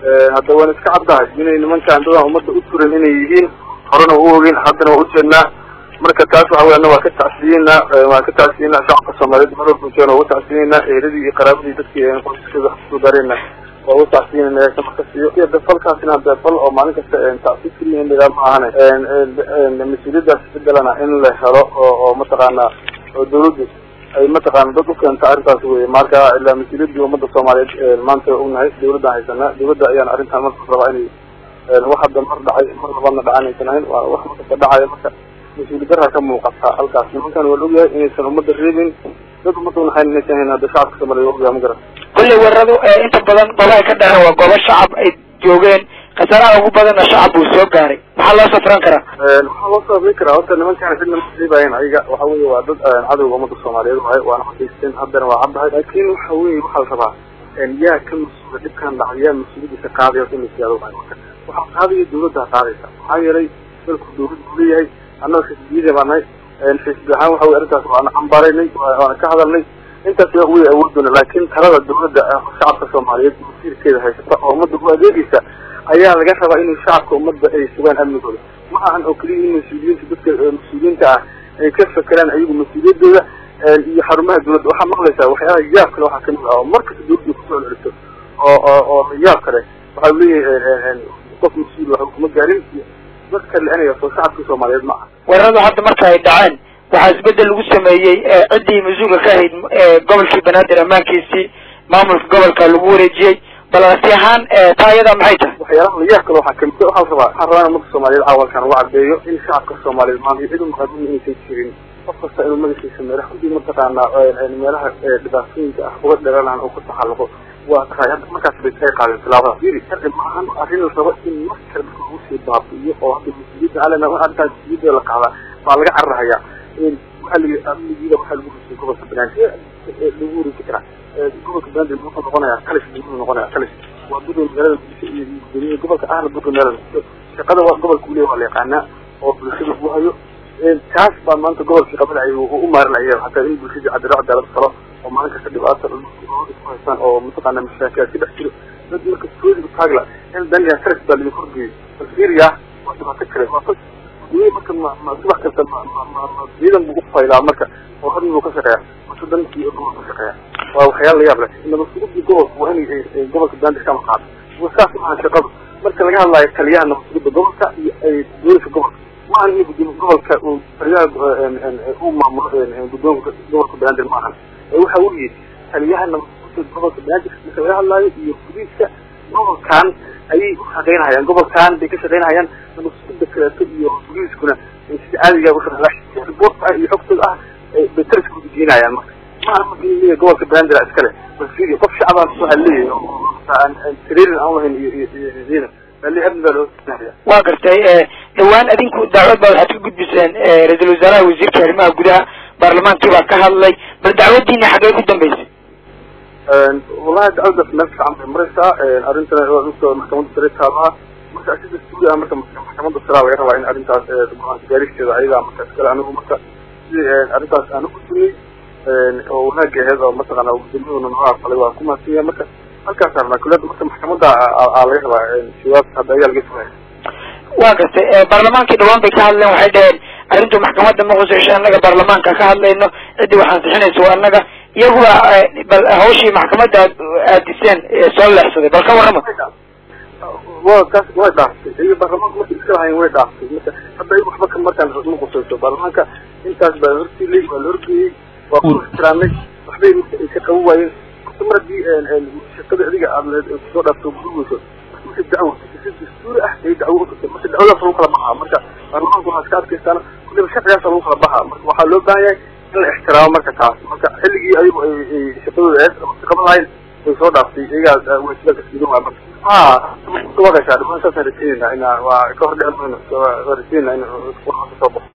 hadda waan iska caddahay inay nimankaan dadaan ummadda u turan inay yihiin horena u ogin haddana waa ujeednaa marka taas waxa wey ana waa ka tacsiyeynaa waan ka tacsiyeynaa shacabka soomaaliyeed mar walba joogan waa uga tacsiyeynaa eheladii iyo qaraabadii dadkii qoysaskooda wax kusoo gaareenna waa uga tacsiyeynaa eesa marka siiyo iyo de falkaasina hadee fal oo maalin kasta tacsi keliya in lagaa ma ahane mas-uuliyadaas bedelana in la helo oo oo mataqaana oo dawladdu ay mataqaana dad u keento arrintaas wey marka ilaa mas-uuliyadii ummadda soomaaliyeed maanta ognahay dawladdan haysanaa dawladda ayaan arrintan marka rabaa inay wax hadda mar dhacay mar labaadna dhacan aysan ahayn waa wax markasta dhacaya marka mas-uuli daraa ka muuqata halkaas nimankan waa la ogyahay inaysan ummadda reebin dad ummadda unahayn inaysan hayn hadda shacabka soomaliya waa ogyahay ma garan kulley weeraradu inta badan goobaha ka dhaceen waa goobo shacab ay joogeen khasaaraha ugu badanna shacab buu soo gaaray maxaa loo safran karaa waxaa loo sababin karaa horta nimankaan cidna ma reebayen ayaga waxa weye waa dad cadowga ummadda soomaaliyeed waay waana xaqiisteen haddana waa caddahay laakin waxa weye waxaa la rabaa yaa ka mas-uula dhibkaan dhacay yaa mas-uuliyadiisa qaadaya in lasiyaado waay marka waxaa qaadaya dawladdaa qaadaysa maxaa yeelay dalku dawlad buu leeyahay annaga xisbiyada baa nahay xisbi ahaan waxa wey arrintaas waana cambaraynay waana ka hadalnay intaas yaa wey awoodona laakin talada dawladda shacabka soomaaliyeed masiirkeeda haysata oo ummadda u adeegaysa ayaa laga rabaa inay shacabka ummadda ay sugaan amnigooda ma ahan oo keliya in mas-uuliyiinta dadka mas-uuliyiinta ah ay ka fekeraan ayagu mas-uuliyadooda iyo xarumaha dawladda waxaa maqlaysaa waxyaalaha yaab kale waxaa kamid ah oo markasta dawladda kusoo celiso oo oo oo yaab kale waxaa leeyahay qof mas-uul wax kuma gaarin dadka le-anaya soo shacabka soomaaliyeed ma aha weeraradu hadda marka ay dhaceen waxaa isbedel lagu sameeyey ciddii mas-uulka ka ahayd gobolkii banaadir ammaankiisii maamulka gobolka lagu wareejiyey bal arti ahaan taa iyadaa maxay tahay waxyaalaha layaab kale waxaa kamid waxaa rabaa waxaan rabaa in ummadda soomaaliyeed caawalkan uga cadeeyo in shacabka soomaaliyeed maanta cid umaqadin inaysan jirin qof kasta inuu magaciisa meelaha kudii mataqaanaa meelaha dhibaatooyinka ah uga dheranaan oo ku taxalluqo waa tahay hadda markaas bay ay qaadeen tilaabada firi sharci maahan arrin la rabo in mar kale dadka lagu sii baabi'iyo oo hadda mas-uuliyadda alena arrintaas mas-uuliyadda la qaadaa baa laga cararahayaa waxaa la yidhi amnigiida waxaa lagu rusiyay gobolka banaadir lagu wareeji karaa gobolka banaadir wuxuu noqonayaa kalis buu noqonayaa kalis waa buga magaalada bulsho iyo gudoomiye gobolka ahna buga magaalada shaqada waa gobolka uleeya waa la yaqaanaa oo bulshada uu hayo taas baa maanta gobolkii qabadacay u maarinaya hataa in bulshadii cadiro cadaalad falo oo maalin kasta dhibaata ku haystaan oo mataqaana mashaakilaad ka dhex jiro dad marka soodiga taagla in daniya saras baa laidin korgeeyey bal fiiriya waa dhibaato kale waa gudoomiye marka ma ma subax kasta ma ma ma ma ciidan buu ufaylaa marka oo hadin buu ka shaqeeya marka dankii gobolka ka shaqeeya waa waxyaala la yaab leh inaba sugudii gobolka waa inay gobolka bandir kama qaado saas maaha shaqadu marka laga hadlaayo taliyaha nabadgudda gobolka iyo booliska gobolka maahan in gudoomiye gobolka uu taliyaha uu maamulo guddoonka gobolka banaadir maahan waxa uu yihi taliyaha nabadgudda gobolka banaadir marka laga hadlaayo iyo booliiska gobolkan ayay u shaqaynahayaan gobolkan bay ka shaqaynahayaan nabadgudda kaleeto iyo booliiskuna sida caadiga ushaqeynaya riboortka ah iyo xogtooda ah bay taliska ugeynayaan marka maaha marka in leeyahay gobolka banaadir iskale bal fiiri qof shacbaan waxaa leeyahay aan tareerin aan lahayn iyo iyo ciidan waa gartay dhawaan adinku dacwad baa waxaad ka gudbiseen ra-iisul wasaaraha wasiirka arrimaha gudaha baarlamaankii baa ka hadlay bal dacwadiina xaggee ku dambeysay wallahi dacwadaas meel fiican bay maraysaa arrintana waa usoo maxkamadda sare taalaha marka sida suuri ah marka maxkamadda sare laga rabaa in arrintaas go-aanka gaaristeeda ayadaa marka iskale anigu marka sidii arrintaas aan ugudbinay oo wanaagga aheyd oo mataqaana gudoomiyahuna noo aqbalay waa ku mahadsan yahay marka halkaas arnaa kuleeda marka maxkamadda aa laga rabaa jawaab hadda ayaa laga sugaya waa gartay baarlamaankii dhawaan bay ka hadleen waxay dhaheen arrintu maxkamadda ma khuseyso annaga baarlamaanka ka hadlayno ciddii wax ansixinaysa waa annaga iyaguba bal hawshii maxkamadda aad aadiseen soo leexsaday bal ka warrama wa taas way dhaaftay iyaga baarlamaanka markay iska lahayn way dhaaftay marka hadda iyaga waxba ka markaan ma khuseyso baarlamaanka intaas baa hortiilay waa la horgeeyey waa ku ixtiraamay waxbay marka ay ka qaban waayeen mar haddii shaqada adiga aad soo dhaafto gurigeyso marka dacwo si dastuuri ah ay dacwo utagtay marka dacwadaas lagu kala baxaa marka baarlamaanka waxaa iska adkaystaan kuliba sharcigaas lagu kala baxaa marka waxaa loo baahan yahay in la ixtiraamo marka taas marka xilligii ayagu ay shaqadooda aheyd ama qaban lahayn way soo dhaaftay iyagaa waajibaadka siidan waa marka ha ka wadaysaa dhimaan saasaan rajeynayna ina waa ka hor dhici mayno waa rajeynayna in kasoo baxo